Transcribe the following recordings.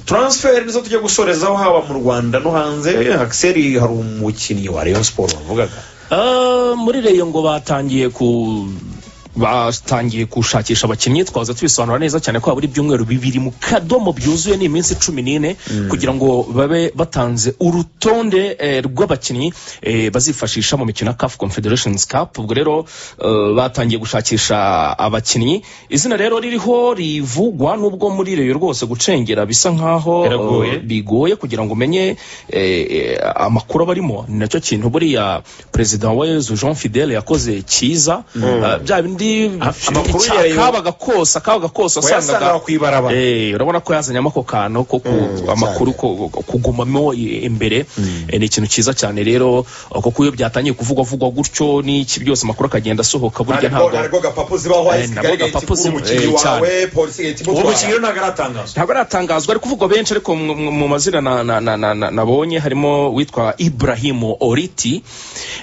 taransiferi tujya gusorezaho haba mu rwanda no hanze akiseri hari umukinnyi wa Rayon siporo wavugaga muri reyo ngo batangiye ku batangiye gushakisha abakinnyi twaza tubisobanura neza cyane ko habura ibyumweru bibiri mu kadomo byuzuye ni iminsi cumi n'ine kugira ngo babe batanze urutonde eh, rw'abakinnyi eh, bazifashisha mu mikino ya CAF confederations cup ubwo rero eh, batangiye gushakisha abakinnyi izina rero ririho rivugwa n'ubwo muri reyo rwose gucengera bisa nkaho Biragoye. eh, bigoye kugira ngo umenye eh, eh, amakuru aba arimo ni nacyo kintu buriya perezida wa yezu jean fidele yakoze cyiza Eh, bya bindi amakuru icya- yayo- kabaga kose akabaga kose wayasangaga wasangaga ku ibarabara Eh, urabona ko yazanyemo ako kantu ko ku- amakuru ko- ko- kugumamo i- imbere Eh, ni ikintu cyiza cyane rero eh, kuko iyo byatangiye kuvugwa vugwa gutyo n'iki byose amakuru akagenda asohoka burya ntabwo ntabwo ntabwo gapapu zibaho Eh, nabwo hasi kagaragaye gapapu ikigura ziba- umukinnyi eh, wawe cyane. polisi igahita uwo mukinnyi rero imutwara ntabwo aratangazwa ntabwo aratangazwa ari kuvugwa benshi ariko mu- mu mu mazina na- na- na- na- na- nabonye harimo witwa ibrahimu oriti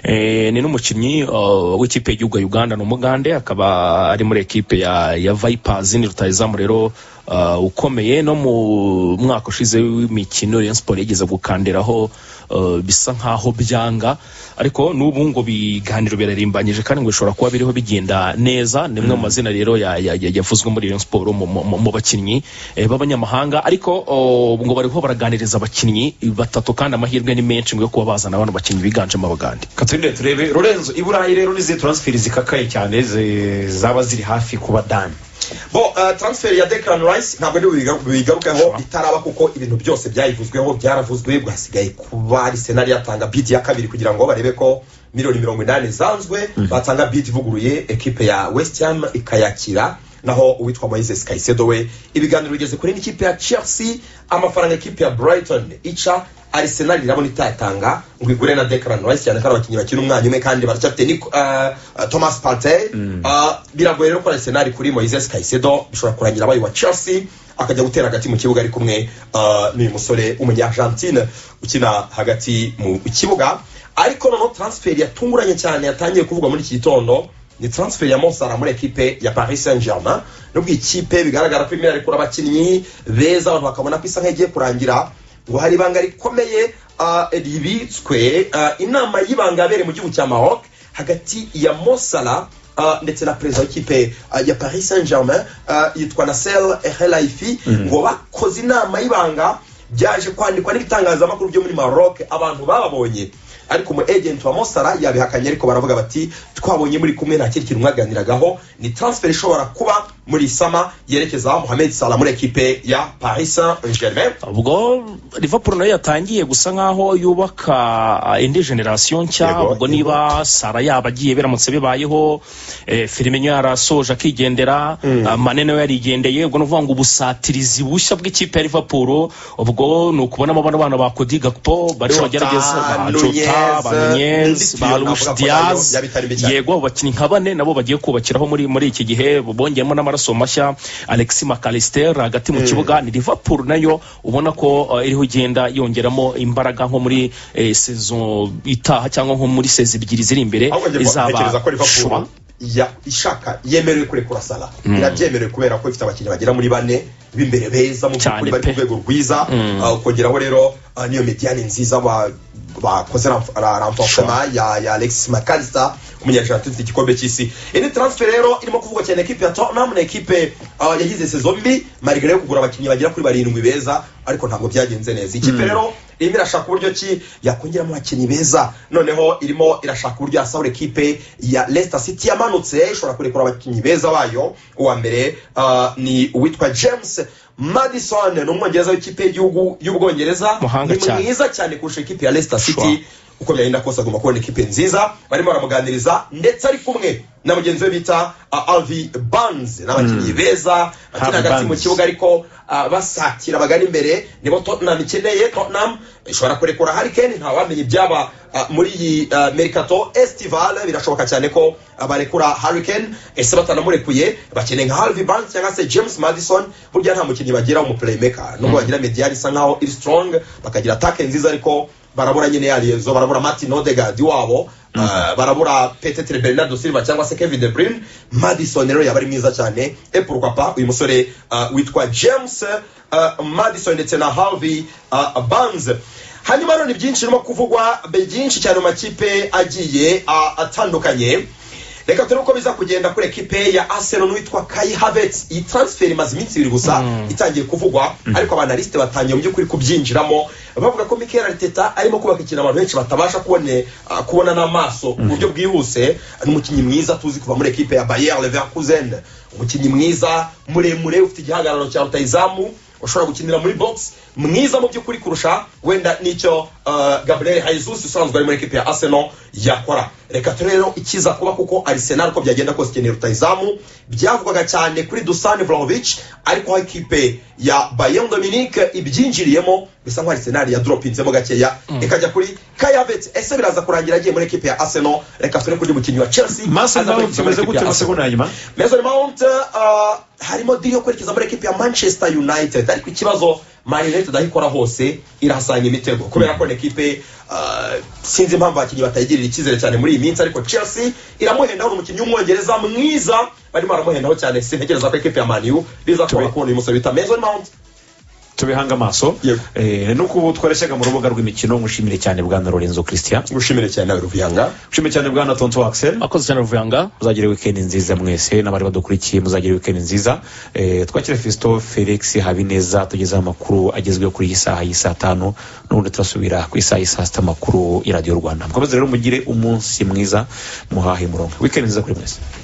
Eh, ni n'umukinnyi uh, w'ikipe y'igihugu ya uganda ni umugande akaba ari muri ekipe ya ya vipers ni rutahizamu rero uh, ukomeye no mu mwaka ushize w'imikino rayon siporo yigeze gukandiraho uh, bisa nkaho byanga ariko n'ubu ngo biganiro birarimbanyije kandi ngo bishobora kuba biriho bigenda neza ni imwe mu mazina rero ya- ya- ya- yavuzwe muri rayon siporo mu- mu mu- mu bakinnyi eh, b'abanyamahanga ariko oh, ngo bariho baraganiriza abakinnyi batatu kandi amahirwe ni menshi ngo yo kuba bazana bano bakinnyi biganjemo abagande katurinde turebe lorenzo i burayi rero n'izi taransiferi zikakaye cyane zi- zaba ziri hafi kuba dani bo uh, transfer ya Declan Rice ntabwo ari bubiga- bubigarukeho itaraba kuko ibintu byose byayivuzweho byaravuzwe bwasigaye kuba Arsenal yatanga bid ya kabiri kugira ngo barebe ko miliyoni mirongo inani zanzwe batanga bid ivuguruye ekipe ya West Ham ikayakira naho uwitwa Moises Caicedo we ibiganiro bigeze kuri n'ikipe ya Chelsea amafaranga ekipe ya Brighton ica Arsenal irabona itayatanga ngo igure na Declan Rice cyane ko ari abakinnyi bakina umwanya umwe kandi baracyafite Nico- ah, ah, Thomas Partey Ah, biragoye rero ko Arsenal kuri Moises Caicedo bishobora kurangira abaye wa Chelsea akajya gutera hagati mu kibuga ari kumwe ah, n'uyu musore w'umunya Argentine ukina hagati mu kibuga ariko noneho transfer yatunguranye cyane yatangiye kuvugwa muri iki gitondo ni transfer ya Monsara muri ekipe ya Paris Saint-Germain nubwo ikipe bigaragara ko imera ikura abakinnyi beza abantu bakabona ko isa nk'igiye kurangira ngo hari ibanga rikomeye ah, ribitswe ah, inama y'ibanga yabereye mu gihugu cya maroc hagati ya mosala ndetse na perezida w'ikipe ah, ya paris saint germain ah, yitwa nasel helaifi ngo bakoze inama y'ibanga byaje kwandikwa n'ibitangazamakuru byo muri maroc abantu bababonye ariko umu agent wa mosara yabihakanye ariko baravuga bati twabonye muri kumwe nta kindi kintu mwaganiragaho ni transfer ishobora kuba muri sama yerekeza mohamed salah muri ekipe ya paris saint germain ubwo liverpool nayo yatangiye gusa nkaho yubaka ah, indi generasiyo nshya Yego, ubwo yego. niba sara yaba agiye biramutse bibayeho eh, firime yarasoje akigendera ah, mane nawe yarigendeye ubwo ni ukuvuga ngo ubusatirizi bushya bw'ikipe ya liverpool ubwo ni ukubonamo bano bana ba kodi gakpo bari Jota, bagerageza ba Nunez, jota ba nunez Ndityo ba navuga luis ko nayo diaz yaba itari mbi cyane. yego abakinnyi nka bane nabo bagiye kubakiraho muri muri iki gihe bongeyemo n'amaraso mashya alexis mcallister hagati mu kibuga ni liverpool nayo ubona ko eh, iriho igenda yongeramo imbaraga nko muri eh, saison itaha cyangwa nko muri sezi ebyiri ziri imbere ahubwo njye ntekereza ko shwa Liverpool ya ishaka yemerewe kurekura sala irabyemerewe kubera ko ifite abakinnyi bagera muri bane b'imbere beza mu Cyane by'ukuri bari pe. ku rwego rwiza Ah, ukongeraho rero ah, niyo mediyane nziza ba- bakoze ramf- ra- renforcement ya ya Alexis Makalisa umunyajantu ufite igikombe cy'isi indi transfer rero irimo kuvugwa cyane ekipe ya Tottenham na ekipe ah, yagize saison mbi malgré yo kugura abakinnyi bagera kuri barindwi beza ariko ntabwo byagenze neza ikipe rero irimo irashaka uburyo ki yakongeramo abakinnyi beza noneho irimo irashaka uburyo yasahura ekipe ya Leicester City yamanutse ishobora kurekura abakinnyi beza bayo uwa mbere ah, ni uwitwa James Madison ni umwongereza w'ikipe y'igihugu y'ubwongereza Muhanga ni cyane. mwiza cyane kurusha ekipe ya Leicester Sure. City uko byagenda kose agomba kubona ekipe nziza barimo baramuganiriza ndetse ari kumwe na mugenzi we bita uh, Alvi Barnes n'abakinnyi beza bakina Harvey hagati mu Barnes. kibuga ariko uh, basatira bagana imbere nibo Tottenham ikeneye Tottenham ishobora kurekura Harry Kane nta wamenya ibyaba uh, muri iyi uh, Mercato Estival birashoboka cyane ko uh, barekura Harry Kane ese batanamurekuye bakeneye nka Harvey Barnes cyangwa se James Madison burya nta mukinnyi bagira w'umuplaymaker nubwo bagira mediane isa nkaho iri strong bakagira attack nziza ariko barabura nyine yariyezo barabura martin odegard wabo Uh, barabura petetre bernardo silva cyangwa se kevin de bruyne madison rero yaba ari mwiza cyane epurwapa uyu musore uh, witwa james uh, madison ndetse na harvey uh, banz hanyuma rero ni byinshi birimo kuvugwa byinshi cyane mu makipe agiye uh, atandukanye reka turebe uko biza kugenda kuri ekipe ya arsenal witwa kai havertz iyi transfer imaze iminsi ibiri gusa itangiye kuvugwa ariko abanalisite batangiye mu by'ukuri kubyinjiramo bavuga ko mikel arteta arimo kubaka ikintu abantu benshi batabasha kubone ah, kubona n'amaso mu buryo bwihuse ni umukinnyi mwiza tuzi kuva muri ekipe ya bayer leverkusen umukinnyi mwiza muremure ufite igihagararo cya rutayizamu ushobora gukinira muri box mwiza mu by'ukuri kurusha wenda nicyo uh, gabriel jesus usanzwe ari muri ekipe ya arsenal yakora reka turebe rero ikiza kuba kuko arsenal uko byagenda kose ikeneye rutayizamu byavugwaga cyane kuri dusan vlahovic ariko aho ikipe ya bayon dominique ibyinjiriyemo bisa nkaho arsenal yadropinzemo gakeya ikajya kuri kayavet ese biraza kurangira agiye muri ekipe ya arsenal reka turebe kuri mukinnyi wa chelsea maso aza mbaho kwerekeza muri tumeze ekipe gute ya mu Arsenal. segonda ya nyuma Mason Mount uh, harimo diri yo kwerekeza muri ekipi ya Manchester United ariko ikibazo Man United aho ikora hose irahasanga imitego kubera ko ni ekipe uh, sinzi impamvu abakinnyi batayigirira icyizere cyane muri iyi minsi ariko Chelsea iramuhendaho ni umukinnyi w'umwongereza mwiza barimo baramuhendaho cyane sintekereza ko ekipi ya Man U bizashobora kubona uyu musore bita Mason Mount tubihanga amaso Yego. Eh, nuko ubu twareshyaga mu rubuga rw'imikino ngushimire cyane bwana lorenzo christian ngushimire cyane nawe Ruviyanga ngushimire cyane bwana tonto axel akoze cyane ruvuyanga muzagira wikendi nziza mwese n'abari badukurikiye muzagira wikendi nziza Eh, twakire fisto felix habineza tugezeho amakuru agezweho kuri iyi saha y'i saa tanu n'ubundi turasubira ku isaha y'i saa sita amakuru ya radiyo rwanda mukomeze rero mugire umunsi mwiza muhahe murongo wikendi nziza kuri mwese